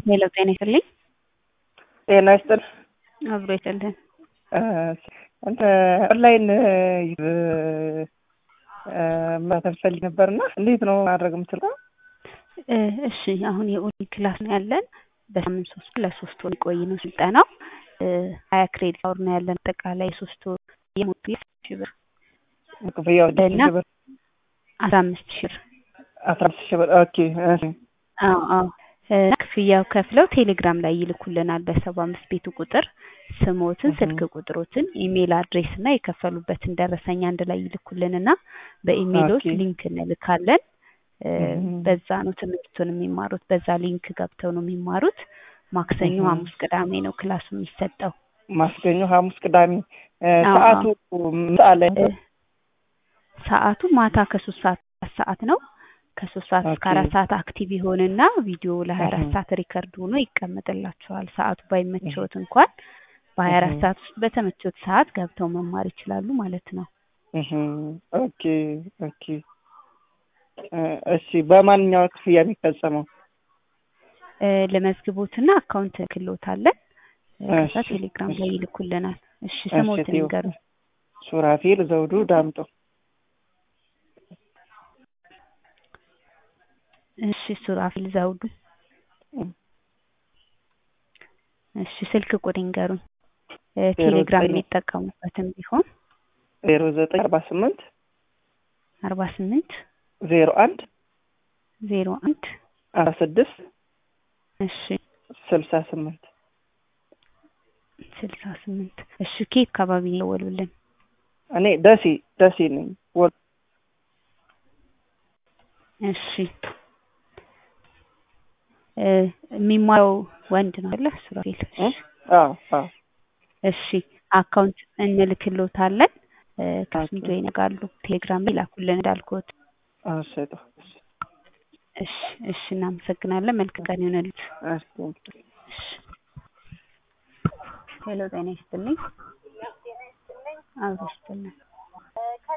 ሄሎ ጤና ይስጥልኝ። ጤና ይስጥል አብሮ ይስጥልን። እንተ ኦንላይን ማተብ ፈልግ ነበርና እንዴት ነው ማድረግ የምችለው? እሺ አሁን የኦንላይን ክላስ ነው ያለን። በሳምንት ሶስት ለሶስት ወር የሚቆይ ነው ስልጠናው። ሀያ ክሬዲት አወር ነው ያለን። አጠቃላይ ሶስት ወር የሞቱ ሺህ ብር ክፍያው እና አስራ አምስት ሺህ ብር አስራ አምስት ሺህ ብር ኦኬ። እሺ አዎ አዎ እና ክፍያው ከፍለው ቴሌግራም ላይ ይልኩልናል በሰባ አምስት ቤቱ ቁጥር ስሞትን፣ ስልክ ቁጥሮትን፣ ኢሜል አድሬስ እና የከፈሉበትን ደረሰኝ አንድ ላይ ይልኩልንና በኢሜሎች ኦኬ። ሊንክ እንልካለን። በዛ ነው ትምህርቱን የሚማሩት። በዛ ሊንክ ገብተው ነው የሚማሩት። ማክሰኞ፣ እህ። ሐሙስ፣ ቅዳሜ ነው ክላሱ የሚሰጠው። ማክሰኞ፣ ሐሙስ፣ ቅዳሜ እ፣ አዎ፣ ሰዓቱ ምሳ ላይ እ፣ ሰዓቱ ማታ ከሶስት ሰዓት አራት ሰዓት ነው። ከሶስት ሰዓት እስከ ኦኬ። አራት ሰዓት አክቲቭ ይሆንና ቪዲዮ ለሀያ አራት እህ። ሰዓት ሪከርድ ሆኖ ይቀመጥላቸዋል። ሰዓቱ ባይመቸውት እንኳን በሀያ አራት እህ። ሰዓት ውስጥ በተመቸውት ሰዓት ገብተው መማር ይችላሉ ማለት ነው። እህ። ኦኬ ኦኬ። እ፣ እሺ በማንኛው ክፍያ የሚፈጸመው? እ፣ ለመዝግቦትና አካውንት ክሎታለን። ከዛ እሺ ቴሌግራም እሺ ላይ ይልኩልናል። እሺ እሺ ስሞትን ቴዎ ይንገሩ። ሱራፌል ዘውዱ ዳምጦ እሺ ሱራፊል ዘውዱ። እም፣ እሺ ስልክ ቁጥር ይንገሩኝ። እ፣ ዜሮ ቴሌግራም ዘጠኝ የሚጠቀሙበትም ቢሆን ዜሮ ዘጠኝ አርባ ስምንት አርባ ስምንት ዜሮ አንድ ዜሮ አንድ አስራ ስድስት እሺ ስልሳ ስምንት ስልሳ ስምንት እሺ ኬት አካባቢ ነው የደወሉልን? እኔ ደሴ ደሴ ነኝ። ወ- እሺ እ፣ የሚማረው ወንድ ነው አይደለ? ሱራፌል እ? እሺ አዎ አዎ እሺ አካውንት እንልክሎታለን። እ፣ ከሱም ኦኬ ጆይን ያደርጋሉ። ቴሌግራም ላይ ላኩልን እንዳልኩት። እሺ ጥሩ እሺ እሺ እሺ እናመሰግናለን። መልካም ቀን ይሆንልዎት። እሺ ቴንኪው። እሺ ሄሎ ጤና ይስጥልኝ። አብሮ ይስጥልን።